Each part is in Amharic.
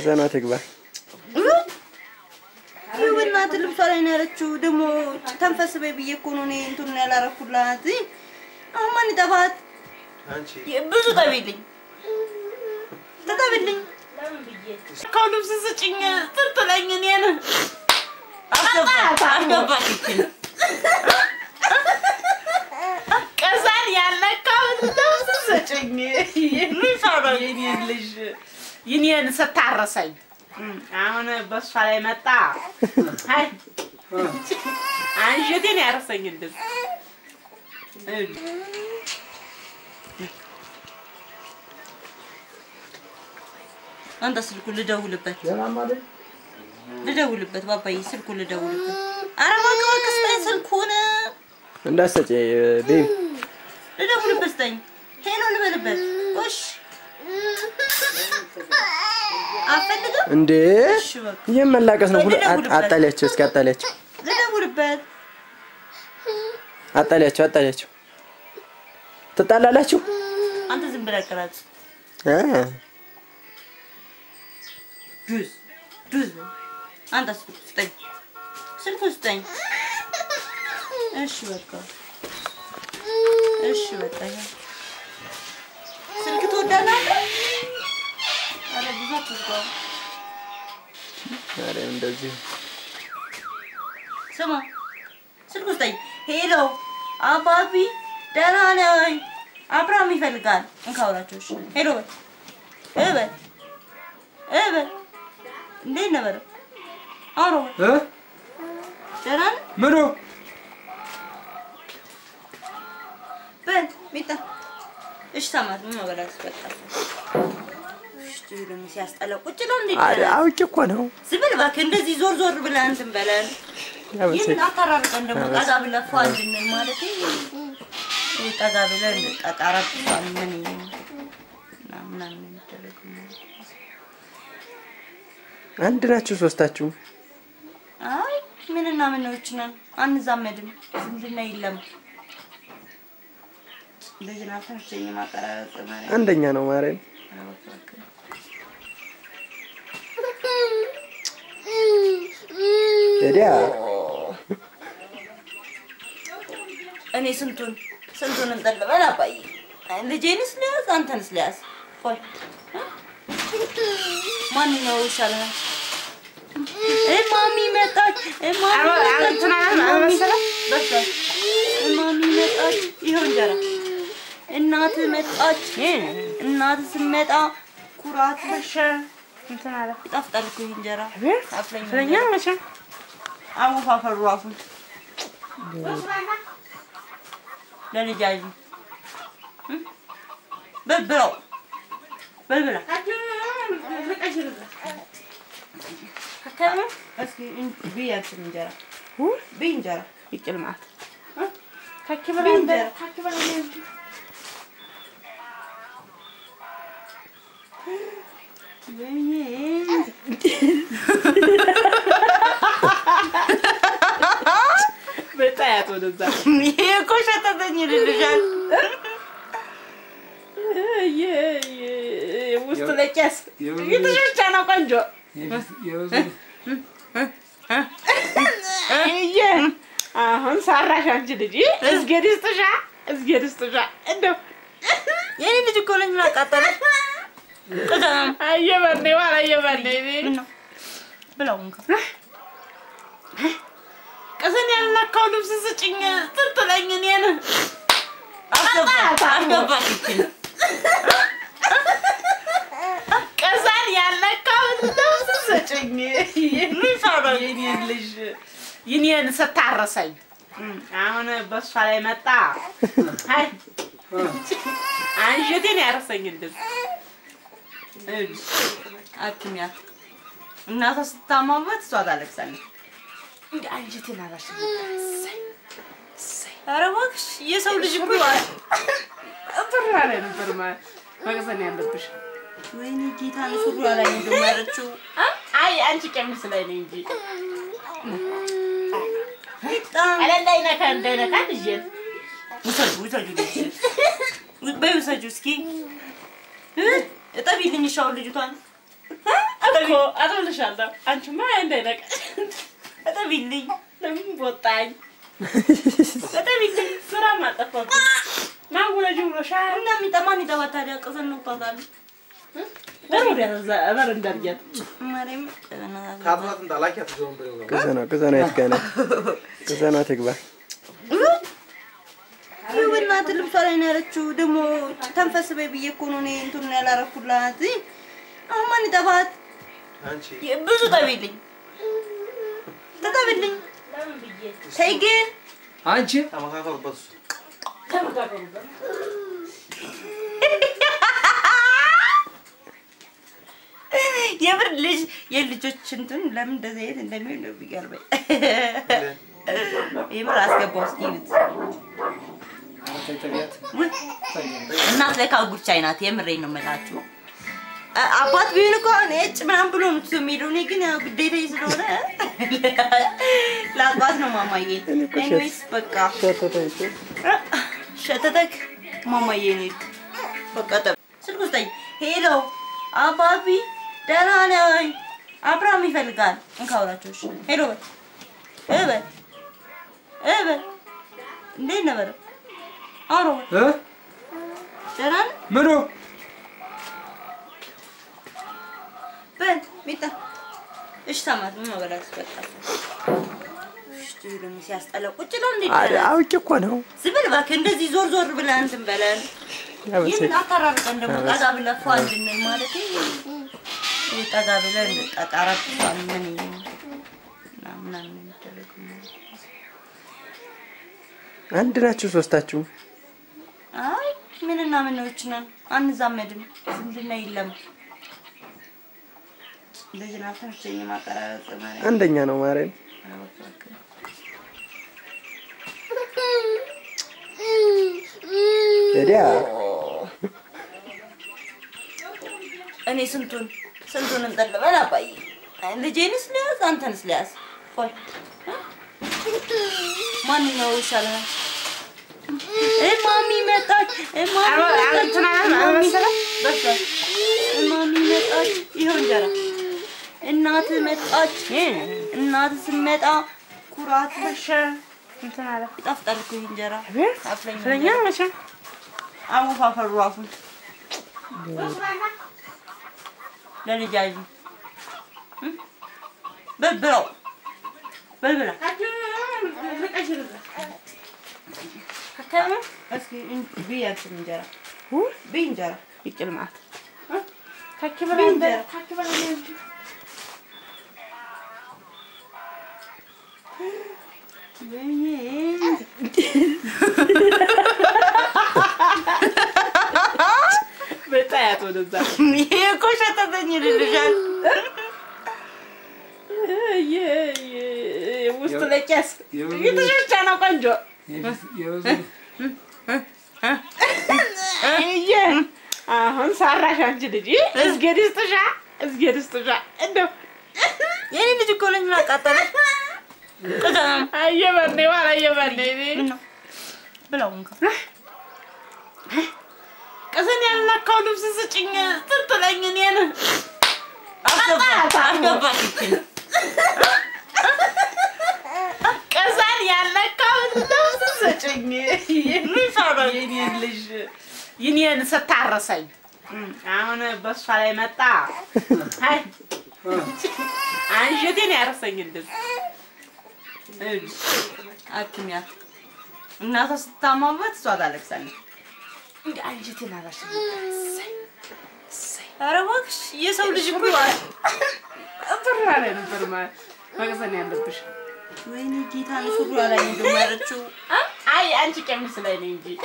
ማህፀኗ ትግባ። ይህ በእናትህ ልብሷ ላይ ነው ያለችው። ደግሞ ተንፈስ በይ ብዬ እኮ ነው እኔ እንትኑን ያላረኩላት። አሁን ማን ይጠፋት? ብዙ ጠቢልኝ ተጠቢልኝ ከው ልብስ ስጭኝ ትርትለኝ እኔን አስገባት ቀዛን ያለካውን ልብስ ስጭኝ የኔን ልጅ የኔን ስታረሰኝ አሁን በእሷ ላይ መጣ አይ አንጀቴን ያረሰኝ እንደዚህ አንተ ስልኩን ልደውልበት ልደውልበት ባባዬ ስልኩን ልደውልበት። ኧረ እባክህ እባክህ ስጠኝ ስልኩን እንዳትሰጪ ቤቢ። ልደውልበት ስጠኝ። ሄሎ ልበልበት። እሺ አፈልግም እንዴ እሺ በቃ ይህም መላቀስ ነው። ሁሉ ልደውልበት። አጣሊያቸው፣ እስኪ አጣሊያቸው፣ ልደውልበት። አጣሊያቸው፣ አጣሊያቸው። ትጣላላችሁ? አንተ ዝም ብለህ ቅረጽ። እ ጁዝ ጁዝ አንተ ስልኩ ስጠኝ፣ ስልኩ ስጠኝ። እሺ በቃ እሺ በቃ ይኸው። ስልክ ትወዳለህ አንተ? ኧረ ብዙ አትዝጋው። ኧረ እንደዚህ ስማ ስልኩ ስጠኝ። ሄሎ አባቢ ደህና ነኝ። አብርሃም ይፈልጋል። እንካውራቸው። እሺ ሄሎ በል እ በል እ በል እንዴት ነህ በለው። አውሮ በል እ ደህና ነህ ምኑ በል ሚጣ እሺ ተማት ምን መበላት በቃ እሺ ደግሞ ሲያስጠላ ቁጭ ነው እንዴ አ- አውቄ እኮ ነው። ዝም ብል እባክህ እንደዚህ ዞር ዞር ብለህ እንትን በለን ይህን አታራርቀን ደግሞ ጠጋ ብለህ ፏ እንድንል ማለት ይህ ጠጋ ብለህ ጠጣራት ምን ምናምን የሚደረግ አንድ ናችሁ ሶስታችሁ። አይ ምንና ምኖች ነን አንዛመድም ዝምድና የለም እንደዚህ አልተመቸኝም አቀራረጽ ማለት አንደኛ ነው ማርያም። ወዲያ እኔ ስንቱን ስንቱን እንጠልበል አባዬ ልጄንስ ሊያዝ አንተንስ ሊያዝ ቆይ ማንኛው ይሻለናል እማሚ መጣች እማሚ መጣች እንትና እማሚ አልመሰለም? በቃ እማሚ መጣች ይኸው እንጀራ እናት መጣች እናት ስመጣ ኩራት እንትን አለ ይጣፍጣል እኮ ይህ እንጀራ አፍለኝ ስለኛ መቼም አወፋፈሩ አፉን ለልጃጅ በልብለው በልብላ እስኪ ብይ አንቺም እንጀራ ብይ እንጀራ ይቅል ማለት ብይ እንጀራ በጣያት ወደዛ ይሄ እኮ ሸተተኝ ይልልሻል ውስጥ ለቄስ የተሸቻ ነው ቆንጆ እየ አሁን ሰራሽ አንቺ ልጅ እዝጌድ ይስጥሻ እዝጌድ ይስጥሻ እንደው የኔ ልጅ እኮ ነኝ ምን አቃጠለሽ ቅዘም አየበኔ ዋላ አየበኔ ምነው ብላው እንካ ቅስን ያልነካው ልብስ ስጭኝ ትርትለኝ እኔን አስገባት አስገባት ይችል ቅስን ያልነካው ልብስ ስጭኝ የኔን ልጅ የኔን ስታረሰኝ አሁን በእሷ ላይ መጣ አይ አንጀቴን ያረሰኝ እንደዚህ አትሚያት እናቷ ስታማበት እሷ ታለቅሳለች እንደ አንጀቴን አላሸኝ ኧረ እባክሽ የሰው ልጅ እኮ ብራ ላይ ነበር ማ- መቅሰን ያለብሽ ወይኔ ጌታ ነው ሱሪ ላይ እንደው ያለችው አይ አንቺ ቀሚስ ላይ ነው እንጂ በጣም አለ እንዳይነካ እንዳይነካ ልጄን ውሰጁ ውሰጁ ልጅ በይ ውሰጁ እስኪ እ? እጠቢልኝ ሻውን ልጅቷን እ? እኮ አጥብልሻለሁ። አንቺማ እንዳይነቅ እጠቢልኝ ለምን ቦጣኝ? እጠቢልኝ ስራ ማጠፋብኝ ማጉረጅ ብሎሻል። እና የሚጠማን ይጠባ ታዲያ ቅዘን ነው ታዛሉ በር ወዲያ እዛ በር እንዳርጊያት ማርያም ታጥናትን ጣላኪያት ዞን ብለው ነው ቅዘኗ ቅዘኗ የት ጋ ናት? ቅዘኗ ትግባ። በእናትህ ልብሷ ላይ ነው ያለችው። ደግሞ ተንፈስ በይ ብዬ እኮ ነው እኔ እንትን ያላረኩላት። አሁን ማን ይጠባት? አንቺ ብዙ ጠቢልኝ፣ ተጠቢልኝ። ተይ ግን አንቺ ተመካከሩበት እሱ የምር ልጅ የልጆች እንትን ለምን እንደዚህ አይነት እንደሚሆን ነው የሚገርመኝ። የምር አስገባው እስኪ ይዩት። ውይ፣ እናት ለካ ጉቻይ ናት። የምሬን ነው የምላችሁ። አ- አባት ቢሆን እኮ አሁን እጭ ምናምን ብሎ ነው ትቶ የሚሄደው። እኔ ግን ያው ግዴታዬ ስለሆነ ለአባት ነው ማማዬ። እኔ እኮ ሸት- ኤኒዌይስ በቃ ሸተተች። ሸተተክ ማማዬ ነው በቃ ጠብ ስልክ ውስጠኝ ሄሎ አባቢ ደህና ነኝ አብርሃም ይፈልጋል እንካውራቸው እሺ ሄሎ በል እ በል እ በል እንዴት ነህ በለው አውሮ በል ደህና ነህ ምኑ በል ሚጣ እሺ ተማት ምን መበላት በቃ እሺ ደግሞ ሲያስጠላ ቁጭ ነው እንዴ አረ አውቄ እኮ ነው። ዝም ብል እባክህ እንደዚህ ዞር ዞር ብለህ እንትን በለን ያመሰግ ይህን አታራርቀን ደግሞ ጠጋ ብለህ ፏ እንድንል ማለት ይሄ ጠጋ ብለህ ጠቃራ ምን ምናምን የሚደረግ አንድ ናችሁ ሶስታችሁ። አይ ምንና ምኖች ነን አንዛመድም ዝምድና የለም እንደዚህ ናተርቸኝ ማቀራረጥ ማለት አንደኛ ነው ማርያም። ወዲያ እኔ ስንቱን ስንቱን እንጠልበን አባዬ ልጄንስ ሊያዝ አንተንስ ሊያዝ ቆይ ማንኛው ይሻለናል እ ማሚ መጣች እ ማሚ አረ- አረ መጣች እንትና እ ማሚ አልመሰለም? በስሏል እ ማሚ መጣች ይኸው እንጀራ እናት መጣች እናት ስትመጣ ኩራት እሺ እንትን አለ ይጣፍጣል እኮ ይህ እንጀራ አቤት አፍለኛ ስለኛ መቼም አወፋፈሩ አፉን ለልጅ አይ በልብለው በልብላ እስኪ ብይ አንቺም እንጀራ ብይ እንጀራ ይቅል ማለት ካኪ ብይ በላይ እንጀራ ካኪ በላይ እንጂ በጣያት ወደዛ ይሄ እኮ ሸተተኝ ይልልሻል ውስጥ ለቄስ ፊትሽ ብቻ ነው ቆንጆ እየ አሁን ሰራሽ አንቺ ልጅ እዝጌድ ይስጥሻ እዝጌድ ይስጥሻ እንደው የኔ ልጅ እኮ ነኝ ምን አቃጠለሽ ቅዘም አየበኔ ዋላ አየበኔ ምነው ብለው እንካ ቅስን ያልነካው ልብስ ስጭኝ ስትለኝ እኔን አስገባት ቅስን ያልነካው ልብስ ስጭኝ የኔን ልጅ ይኔን ስታረሰኝ አሁን በእሷ ላይ መጣ አይ አንጀቴን ያረሰኝ እንደዚህ አትሚያት እናቷ ስታማበት እሷ ታለቅሳለች እንደ አንጀቴን አረሰኝ ኧረ እባክሽ የሰው ልጅ እኮ ብር ላይ ነበር ማ- መቅሰን ያለብሽ ወይኔ ጌታ ነው ሱሪዋ ላይ ነው ደግሞ ያለችው አይ አንቺ ቀሚስ ላይ ነኝ እንጂ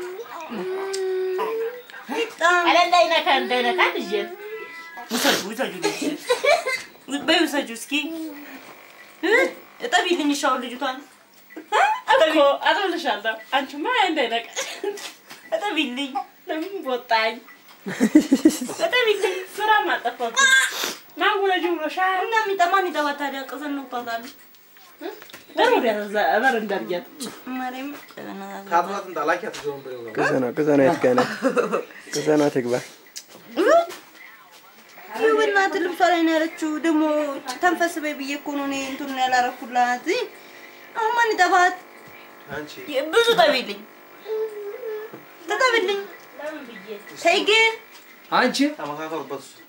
በጣም አለ እንዳይነካ እንዳይነካ ልጄን ውሰጁ ውሰጁ ልጅ በይ ውሰጁ እስኪ እ? እጠቢልኝ ሻውን ልጅቷን እኮ አጥብልሻለሁ። አንቺማ እንዳይነቃ እጠቢልኝ ለምን ቦጣኝ? እጠቢልኝ ስራ ማጠፋብኝ ማጉረጅ ብሎሻል። እና የሚጠማን ይጠባ ታዲያ ቅዘን ነው ታዛሉ በር ወዲያ እዛ በር እንዳርጊያት ማርያም ታጥናትን ጣላኪያት ዞን ብለው ነው ቅዘኗ ቅዘኗ የት ጋ ናት? ቅዘኗ ትግባ። ይኸውና በእናትህ ልብሷ ላይ ነው ያለችው። ደግሞ ተንፈስ በይ ብዬ እኮ ነው እኔ እንትን ያላረኩላት። አሁን ማን ይጠባት? አንቺ ብዙ ጠቢልኝ፣ ተጠቢልኝ። ተይ ግን አንቺ ተመካከሩበት እሱ